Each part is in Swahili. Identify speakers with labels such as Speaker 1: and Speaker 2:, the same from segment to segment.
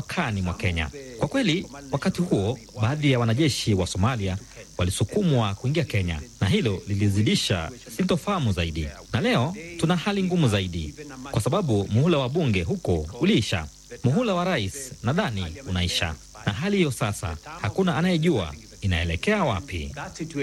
Speaker 1: mpakani mwa Kenya. Kwa kweli, wakati huo baadhi ya wanajeshi wa Somalia walisukumwa kuingia Kenya, na hilo lilizidisha sintofahamu zaidi. Na leo tuna hali ngumu zaidi, kwa sababu muhula wa bunge huko uliisha, muhula wa rais nadhani unaisha, na hali hiyo sasa hakuna anayejua inaelekea wapi.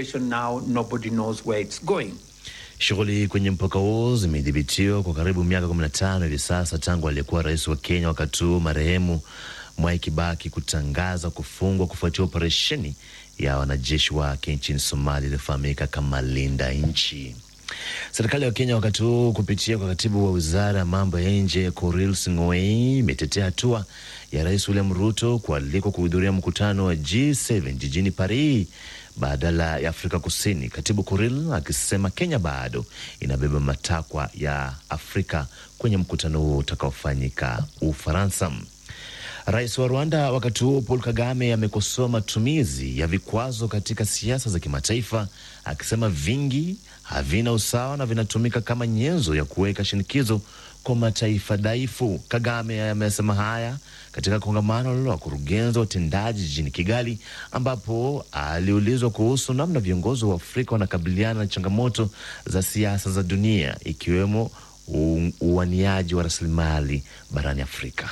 Speaker 2: Shughuli kwenye mpaka huo zimedhibitiwa kwa karibu miaka 15 hivi sasa tangu aliyekuwa rais wa Kenya wakati huo marehemu Mwai Kibaki kutangaza kufungwa kufuatia operesheni ya wanajeshi wake nchini Somalia iliyofahamika kama Linda Nchi. Serikali ya Kenya wakati huu kupitia kwa katibu wa wizara ya mambo ya nje Korir Sing'oei imetetea hatua ya rais William Ruto kualikwa kuhudhuria mkutano wa G7 jijini Paris badala ya Afrika Kusini. Katibu Korir akisema Kenya bado inabeba matakwa ya Afrika kwenye mkutano huo utakaofanyika Ufaransa. Rais wa Rwanda wakati huo Paul Kagame amekosoa matumizi ya vikwazo katika siasa za kimataifa, akisema vingi havina usawa na vinatumika kama nyenzo ya kuweka shinikizo kwa mataifa dhaifu. Kagame amesema haya katika kongamano la wakurugenzi wa utendaji jijini Kigali, ambapo aliulizwa kuhusu namna viongozi wa Afrika wanakabiliana na changamoto za siasa za dunia, ikiwemo uwaniaji wa rasilimali barani Afrika.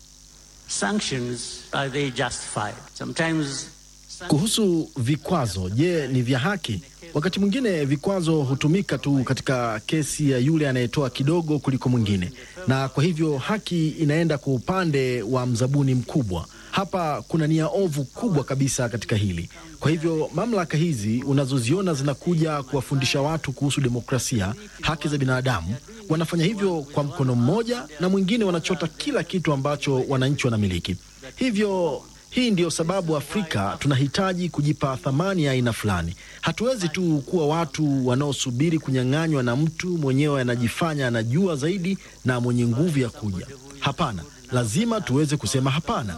Speaker 3: Sanctions, are they justified? Sometimes...
Speaker 4: Kuhusu vikwazo, je, ni vya haki? Wakati mwingine vikwazo hutumika tu katika kesi ya yule anayetoa kidogo kuliko mwingine, na kwa hivyo haki inaenda kwa upande wa mzabuni mkubwa. Hapa kuna nia ovu kubwa kabisa katika hili. Kwa hivyo mamlaka hizi unazoziona zinakuja kuwafundisha watu kuhusu demokrasia, haki za binadamu, wanafanya hivyo kwa mkono mmoja, na mwingine wanachota kila kitu ambacho wananchi wanamiliki. Hivyo hii ndiyo sababu Afrika tunahitaji kujipa thamani ya aina fulani. Hatuwezi tu kuwa watu wanaosubiri kunyang'anywa na mtu mwenyewe anajifanya anajua zaidi na mwenye nguvu ya kuja. Hapana, lazima tuweze kusema hapana.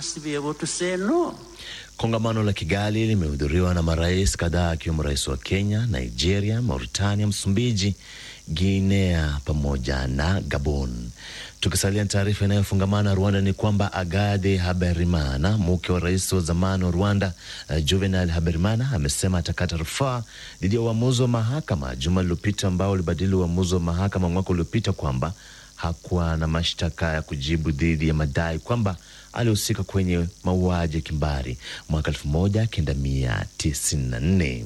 Speaker 3: No.
Speaker 2: Kongamano la Kigali limehudhuriwa na marais kadhaa akiwemo rais wa Kenya, Nigeria, Mauritania, Msumbiji, Guinea pamoja na Gabon. Tukisalia na taarifa inayofungamana Rwanda ni kwamba Agade Haberimana, mke wa rais wa zamani wa Rwanda uh, Juvenal Haberimana amesema atakata rufaa dhidi ya uamuzi wa mahakama juma lililopita ambao ulibadili uamuzi wa mahakama mwaka uliopita kwamba hakuwa na mashtaka ya kujibu dhidi ya madai kwamba alihusika kwenye mauaji ya kimbari mwaka 1994.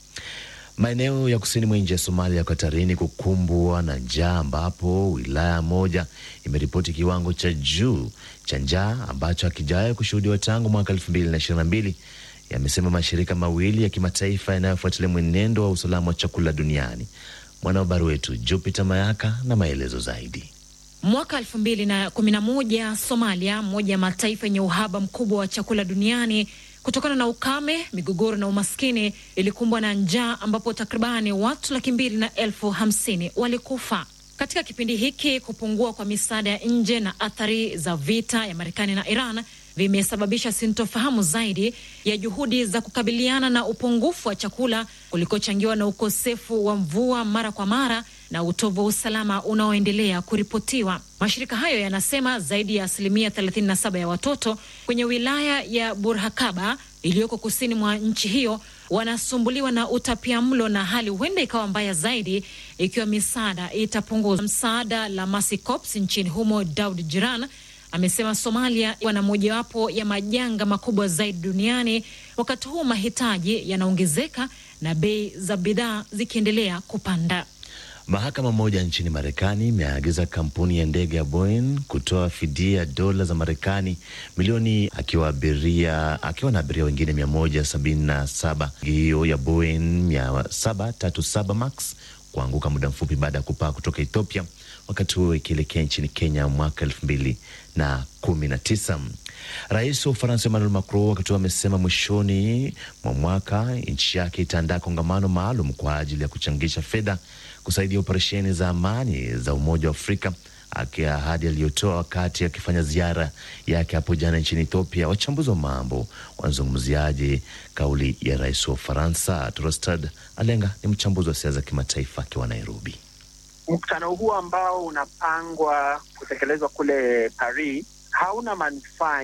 Speaker 2: Maeneo ya kusini mwa nchi ya Somalia yako hatarini kukumbwa na njaa, ambapo wilaya moja imeripoti kiwango cha juu cha njaa ambacho hakijawahi kushuhudiwa tangu mwaka elfu mbili na ishirini na mbili, yamesema mashirika mawili ya kimataifa yanayofuatilia mwenendo wa usalama wa chakula duniani. Mwanahabari wetu Jupiter Mayaka na maelezo zaidi.
Speaker 5: Mwaka elfu mbili na kumi na moja Somalia, moja ya mataifa yenye uhaba mkubwa wa chakula duniani kutokana na ukame, migogoro na umaskini, ilikumbwa na njaa ambapo takribani watu laki mbili na elfu hamsini walikufa. Katika kipindi hiki, kupungua kwa misaada ya nje na athari za vita ya Marekani na Iran vimesababisha sintofahamu zaidi ya juhudi za kukabiliana na upungufu wa chakula kulikochangiwa na ukosefu wa mvua mara kwa mara na utovu wa usalama unaoendelea kuripotiwa. Mashirika hayo yanasema zaidi ya asilimia 37 ya watoto kwenye wilaya ya Burhakaba iliyoko kusini mwa nchi hiyo wanasumbuliwa na utapia mlo na hali huenda ikawa mbaya zaidi ikiwa misaada itapunguzwa. Msaada la Mercy Corps nchini humo, Daud Jiran amesema Somalia wana mojawapo ya majanga makubwa zaidi duniani, wakati huu mahitaji yanaongezeka na bei za bidhaa zikiendelea kupanda.
Speaker 2: Mahakama moja nchini Marekani imeagiza kampuni ya ndege ya Boeing kutoa fidia dola za Marekani milioni akiwa abiria akiwa na abiria wengine mia moja sabini na saba hiyo ya Boeing mia saba tatu saba max kuanguka muda mfupi baada ya kupaa kutoka Ethiopia, wakati huo ikielekea nchini Kenya mwaka elfu mbili na kumi na tisa. Rais wa Ufaransa Emmanuel Macron wakati huo amesema mwishoni mwa mwaka nchi yake itaandaa kongamano maalum kwa ajili ya kuchangisha fedha kusaidia operesheni za amani za Umoja wa Afrika, akiwa ahadi aliyotoa wakati akifanya ziara yake hapo jana nchini Ethiopia. Wachambuzi wa mambo wanazungumziaje kauli ya rais wa Ufaransa? Trostad Alenga ni mchambuzi wa siasa za kimataifa akiwa Nairobi.
Speaker 6: Mkutano huo ambao unapangwa kutekelezwa kule Paris hauna manufaa